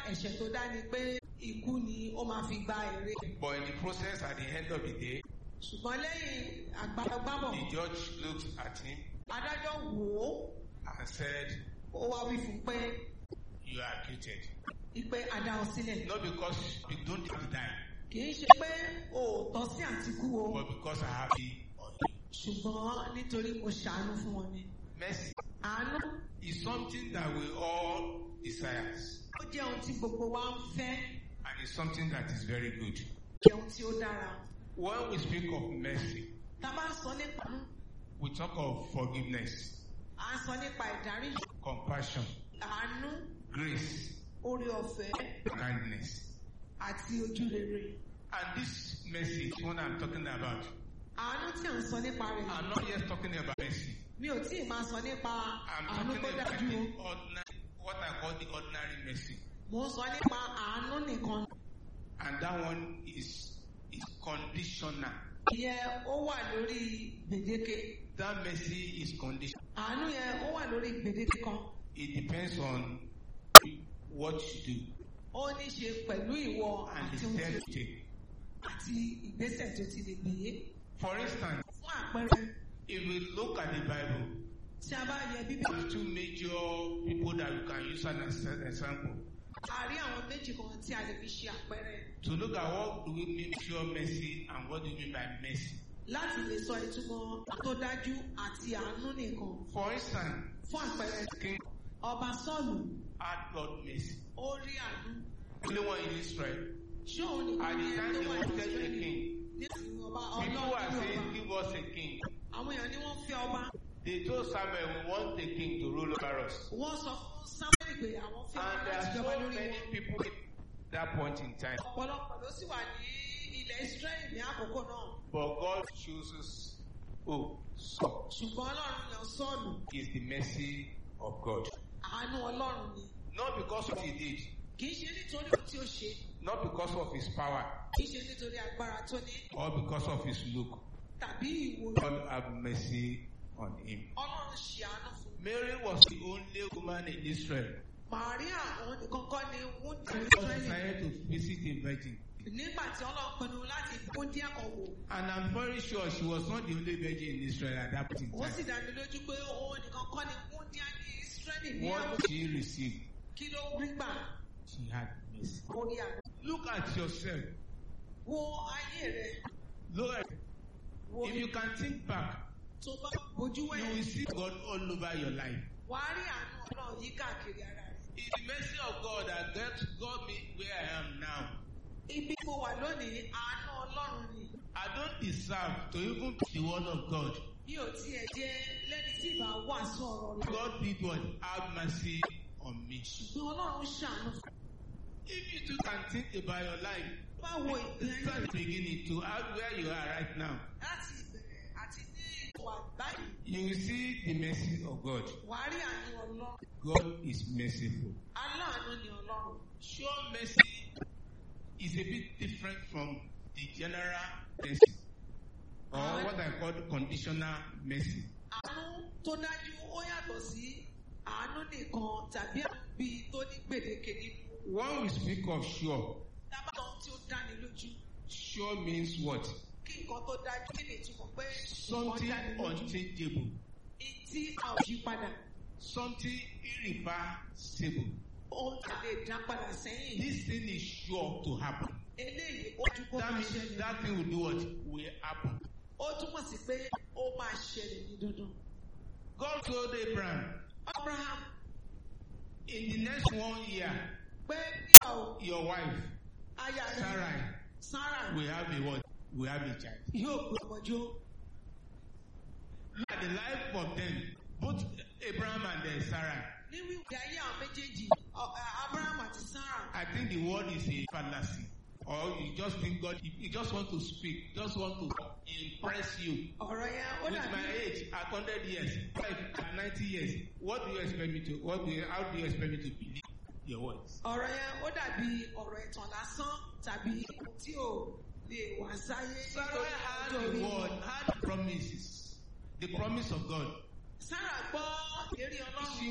ẹ̀ṣẹ̀ tó dá ni pé ikú ni ó máa fi gba èrè. But in the process, at the end of the day, ṣùgbọ́n lẹ́yìn àgbàlagbàbọ̀ the judge looked at him adájọ́ wò ó and said, ó wá wí fún pé You are acquitted. ìpè àdá ọ sílẹ̀. Not because you don't have to die, kì í ṣe pé òótọ́ sí àtìkú o but because I have it on you. ṣùgbọ́n nítorí mo ṣàánú fún wọn ni. Mercy àánú is something that we all desire, ó jẹ́ ohun tí gbogbo wa ń fẹ́ and it's something that is very good. jẹ́ ohun tí ó dára. When we speak of mercy, tá a bá ń sọ nípa àánú we talk of forgiveness, à ń sọ nípa ìdáríjì compassion, àánú grace, orí ọ̀fẹ́ kindness. àti ojúrere. And this mercy is what I'm talking about. àánú tí à ń sọ nípa rẹ̀ I'm not yet talking about mercy. mi ò tí ì máa sọ nípa I'm àánú talking tó about dájú o the ordinary, what I call the ordinary mercy. mo ń sọ nípa àánú nìkan And that one is, is conditional. ìyẹn ó wà lórí gbèdéke That mercy is conditional. àánú yẹn ó wà lórí gbèdéke kan It depends on what you do ó ní ṣe pẹ̀lú ìwọ and àti the ohun tí step o you take. àti ìgbésẹ̀ tó ti lè gbé For instance, fún àpẹẹrẹ if we look at the Bible, tí a bá yẹ bíbélì there are two major people that we can use as an example. a rí àwọn méjì kan tí a lè fi ṣe àpẹẹrẹ To look at what do we mean by pure mercy and what do we mean by mercy. láti lè sọ ìtumọ̀ tó dájú àti àánú nìkan For instance, fún àpẹẹrẹ King ọba sọ́ọ̀lù had Lord mercy. ó rí àánú Only one in Israel. ṣé òun nìkan At ní the time ẹni they tó wà ní wanted a Ísírẹ́lì king, nísìnyí ọba people ọlọ́run were ní saying, ọba give us a king. àwọn èèyàn ni wọ́n fẹ́ ọba They told Samuel, we want a king to rule over us. wọ́n sọ fún samuel pé àwọn fẹ́ And ọba there láti are jọba so lórí many wọn people at that point in time. ọ̀pọ̀lọpọ̀ ló sì wà ní ilẹ̀ Ísírẹ́lì ní àkókò náà But God chooses, oh, so ṣùgbọ́n ọlọ́run yan sọ́ọ̀lù is the mercy of God. àánú ọlọ́run ni Not because of what he did, kì í ṣe nítorí ohun tí ó ṣe not because of his power, kì í ṣe nítorí agbára tó ní or because of his look. tàbí ìwò God have mercy on him. ọlọ́run ṣe àánú fún un. Mary was the only woman in Israel Màríà òun nìkan kọ́ ni wúndì who Ísírẹ́lì decided to visit a virgin. nígbà tí ọlọ́run pinnu láti wúndì àkọ́wò And I'm very sure she was not the only virgin in Israel at that point in ó time. sì dá mi lójú pé òun nìkan kọ́ ni wúndì ní Ísírẹ́lì ní àwọn What she received, kí ló rí gbà she had mercy. orí àná. Look at yourself. Wo ayé rẹ̀ Look at wo if you can think back, tó bá bójú you will wẹ̀yìn see God all over your life. wà á rí àánú ọlọ́run yí káàkiri ara rẹ̀. It's the mercy of God that got, got me where I am now. Ibi mo wà lónìí àánú ọlọ́run ni. I don't deserve to even be the word of God. Mi ò tiẹ̀ jẹ́ lẹ́ni tí ìbá wàásù ọ̀rọ̀ rẹ̀. God did what? Have mercy on me. Ṣùgbọ́n ọlọ́run ṣàánú fún If you too can think about your life, báwo ìgbé ayé start rẹ̀ beginning to ask where you are right now. láti ìbẹ̀rẹ̀ àti ní ìwà báyìí. You will see the mercy of God. Wà á rí àánú ọlọ́run. God is merciful. Aláàánú ni ọlọ́run. Sure mercy is a bit different from the general mercy or what I call conditional mercy. Àánú tó dájú ó yàtọ̀ sí àánú nìkan tàbí àánú bíi tó ní gbèdéke nínú. When we speak of sure, Tábàtàn tí ó dáni lójú. sure means what? Kí nǹkan tó dájú kí ni ìtumọ̀ pé nǹkan Something dáni lójú. unchangeable, Tí a ò yí padà. something irreversible. Ohun tí a lè dá padà sẹ́yìn. This thing is sure to happen. Eléyìí ó ju kó That máa means ṣẹlẹ̀. that thing will do what? Will happen. Ó túmọ̀ sí pé ó máa ṣẹlẹ̀ ní dandan. God told Abraham, Abraham in the next one year, pé nígbà wo your wife, aya rẹ̀ Sarai, Sarah will have a what? Will have a child. yóò gbé ọmọjó. Look at the life of them, both Abraham and then Sarah. Ní wíwí ayé àwọn méjèèjì, ọ- ẹ, Abraham àti Sarah. I think the word is a fallacy. Or you just think God, you just want to speak, just want to impress you. Ọ̀rọ̀ yẹn ó With my dàbí age, at 100 years, five, at 90 years, what do you expect me to, what do you, how do you expect me to believe your words? ọ̀rọ̀ yẹn ó dàbí ọ̀rọ̀ ìtàn lásán tàbí ohun tí ò lè wá sáyé. Sarah had the word, had promises, the promise of God. Sarah gbọ́ ìlérí Ọlọ́run. She